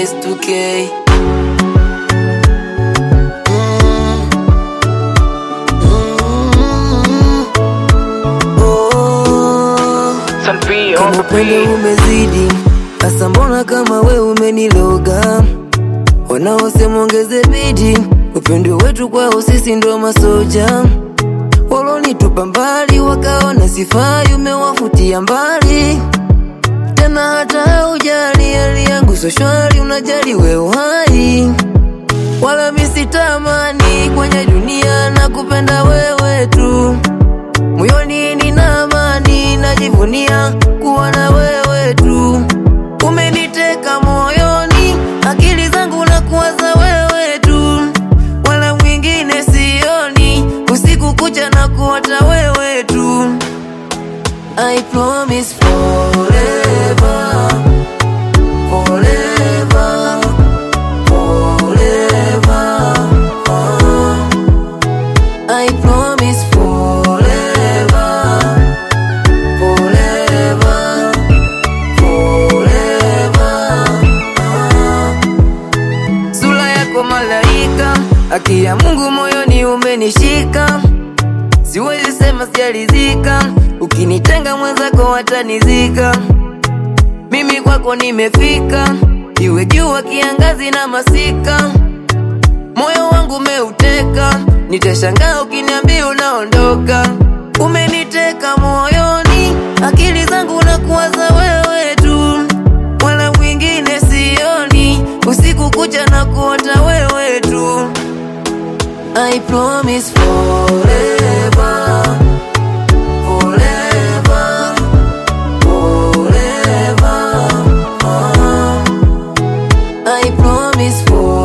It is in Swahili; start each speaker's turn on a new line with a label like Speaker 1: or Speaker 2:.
Speaker 1: S2K kama upendo umezidi hasa, mbona kama we umeniloga? Wanaosema ongeze bidi, upendo wetu kwao sisi ndo masoja. Walonitupa mbali wakaona sifai, umewafutia mbali tena, hata ujali hali yangu so shwari, unajali we uhai, wala misitamani kwenye dunia na kupenda wewe tu moyoni nina amani, najivunia kuwa na wewe tu. Umeniteka moyoni, akili zangu na kuwaza wewe tu, wala mwingine sioni, usiku kucha na kuota wewe tu. I promise forever, forever, forever. uh. I promise forever, forever, forever. ah. Sura yako malaika, haki ya Mungu moyoni umenishika, siwezi sema sijalizika, ukinitenga mwenzako watanizika. Mimi kwako nimefika, iwe jua, kiangazi na masika moyo wangu umeuteka, nitashangaa ukiniambia unaondoka. Umeniteka moyoni, akili zangu na kuwaza wewe tu, wala mwingine sioni, usiku kucha na kuota wewe tu. I promise forever, forever, forever. uh. I promise forever.